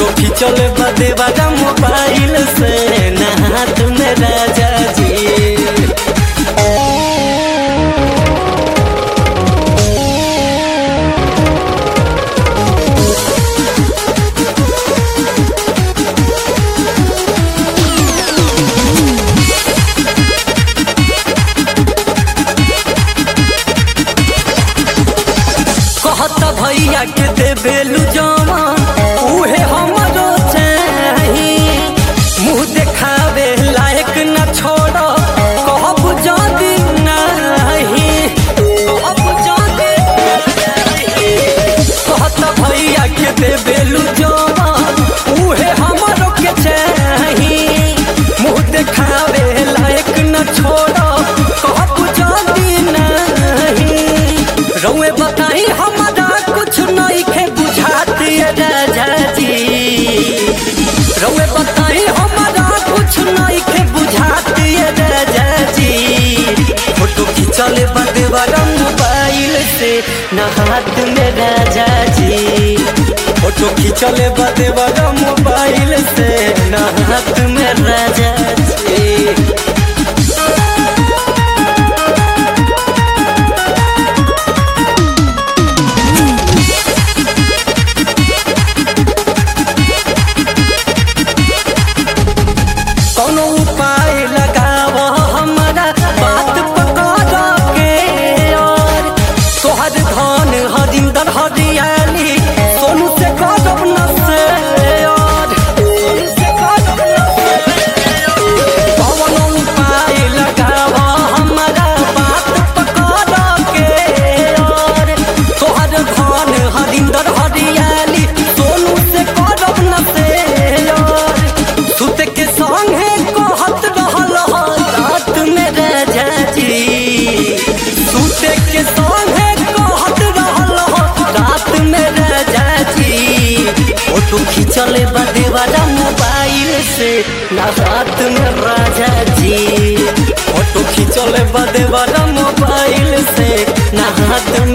photo खींचल बदे वाला मोबाइल से ना हाथ में राजा जी कहत भैया के देबेलू जवान उहे हमरो चाही मुंह देखावे लायक न छोड़ कहब जदी नाही कहब जदी नाही कहत भैया के देबेलू जवान उहे हमरो के चाही मुंह देखावे लायक न छोड़ कहब जदी नाही रउए बताई हमारा कुछ नहीं खे बुझाती राजा जी रउए बताई हमारा कुछ नहीं खे बुझाती राजा जी फोटो खींचल बदे वाला मोबाइल से न हाथ में राजा जी फोटो खींचल बदे वाला मोबाइल से न हाथ में राजा जी कौनो उपाय लगाव हमारा बात पकड़ के और तोहर धन हरिंदर हरियाली सोनू से करब न से और सोनू से करब न से कौनो उपाय लगाव हमारा बात पकड़ के और तोहर धन हरिंदर हरियाली सोनू से करब न से और सुत के संगे कहत रहल ह रात में राजा जी सुत के संगे कहत रहल ह रात में राजा जी फोटो खींचल बदे वाला मोबाइल से ना रात में राजा जी फोटो खींचल बदे वाला मोबाइल से ना हाथ